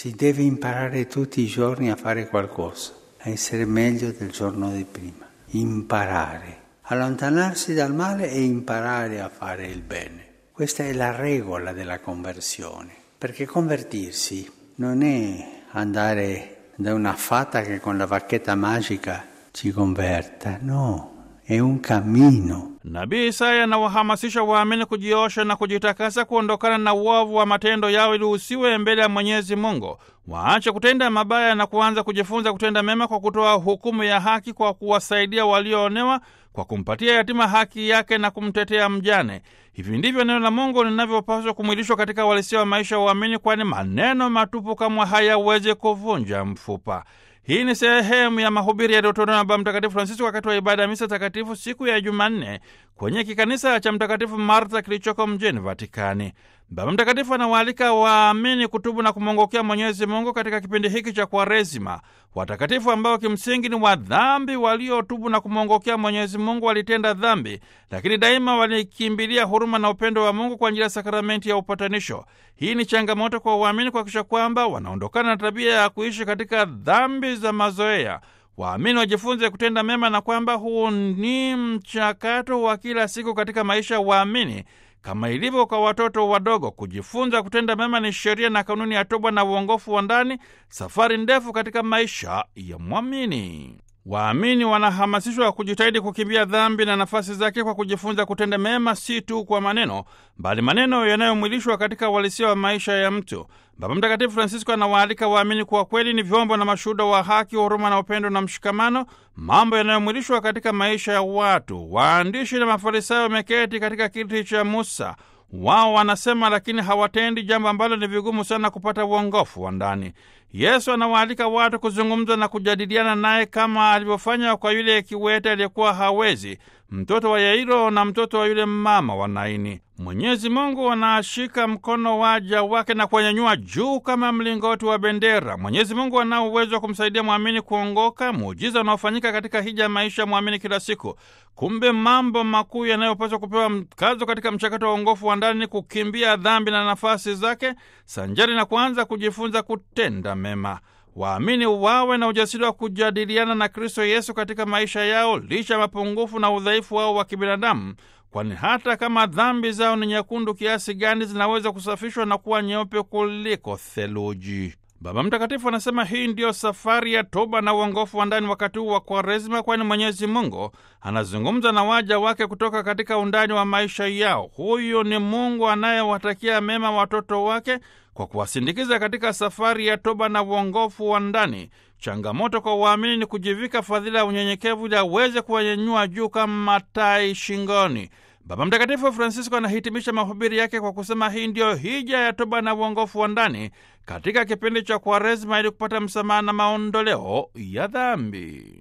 Si deve imparare tutti i giorni a fare qualcosa, a essere meglio del giorno di prima. Imparare, allontanarsi dal male e imparare a fare il bene. Questa è la regola della conversione, perché convertirsi non è andare da una fata che con la bacchetta magica ci converta, no, è un cammino. Nabii Isaya anawahamasisha waamini kujiosha na kujitakasa kuondokana na uovu wa matendo yao ili usiwe mbele ya Mwenyezi Mungu. Waache kutenda mabaya na kuanza kujifunza kutenda mema kwa kutoa hukumu ya haki, kwa kuwasaidia walioonewa, kwa kumpatia yatima haki yake na kumtetea mjane. Hivi ndivyo neno la Mungu linavyopaswa kumwilishwa katika uhalisia wa maisha ya uamini, kwani maneno matupu kamwe hayawezi kuvunja mfupa. Hii ni sehemu ya mahubiri yaliyotolewa na Baba Mtakatifu Francisco wakati wa ibada ya misa takatifu siku ya Jumanne kwenye kikanisa cha Mtakatifu Martha kilichoko mjini Vatikani. Baba Mtakatifu anawaalika waamini kutubu na kumwongokea Mwenyezi Mungu katika kipindi hiki cha Kwaresima. Watakatifu ambao kimsingi ni wadhambi waliotubu na kumwongokea Mwenyezi Mungu walitenda dhambi, lakini daima walikimbilia huruma na upendo wa Mungu kwa njia ya sakramenti ya upatanisho. Hii ni changamoto kwa waamini kuhakikisha kwamba wanaondokana na tabia ya kuishi katika dhambi za mazoea. Waamini wajifunze kutenda mema na kwamba huu ni mchakato wa kila siku katika maisha ya waamini kama ilivyo kwa watoto wadogo. Kujifunza kutenda mema ni sheria na kanuni ya toba na uongofu wa ndani, safari ndefu katika maisha ya mwamini. Waamini wanahamasishwa kujitahidi kukimbia dhambi na nafasi zake kwa kujifunza kutenda mema, si tu kwa maneno, bali maneno yanayomwilishwa katika uhalisia wa maisha ya mtu. Baba Mtakatifu Francisco anawaalika waamini kuwa kweli ni vyombo na mashuhuda wa haki, huruma na upendo na mshikamano, mambo yanayomwilishwa katika maisha ya watu. Waandishi na Mafarisayo wameketi katika kiti cha Musa. Wao wanasema lakini hawatendi, jambo ambalo ni vigumu sana kupata uongofu wa ndani. Yesu anawaalika watu kuzungumza na kujadiliana naye kama alivyofanya kwa yule kiwete aliyekuwa hawezi, mtoto wa Yairo na mtoto wa yule mama wa Naini. Mwenyezi Mungu anashika mkono waja wake na kuwanyanyua juu kama mlingoti wa bendera. Mwenyezi Mungu anao uwezo wa kumsaidia mwamini kuongoka, muujiza unaofanyika katika hija ya maisha ya mwamini kila siku. Kumbe mambo makuu yanayopaswa kupewa mkazo katika mchakato wa uongofu wa ndani, kukimbia dhambi na nafasi zake, sanjari na kuanza kujifunza kutenda mema. Waamini wawe na ujasiri wa kujadiliana na Kristo Yesu katika maisha yao, licha ya mapungufu na udhaifu wao wa kibinadamu, kwani hata kama dhambi zao ni nyekundu kiasi gani, zinaweza kusafishwa na kuwa nyeupe kuliko theluji. Baba Mtakatifu anasema hii ndiyo safari ya toba na uongofu wa ndani wakati huu wa Kwaresima, kwani Mwenyezi Mungu anazungumza na waja wake kutoka katika undani wa maisha yao. Huyu ni Mungu anayewatakia mema watoto wake kwa kuwasindikiza katika safari ya toba na uongofu wa ndani. Changamoto kwa waamini ni kujivika fadhila ya unyenyekevu ili aweze kuwanyanyua juu kama tai shingoni. Baba Mtakatifu Francisco anahitimisha mahubiri yake kwa kusema hii ndiyo hija ya toba na uongofu wa ndani katika kipindi cha Kwaresima ili kupata msamaha na maondoleo ya dhambi.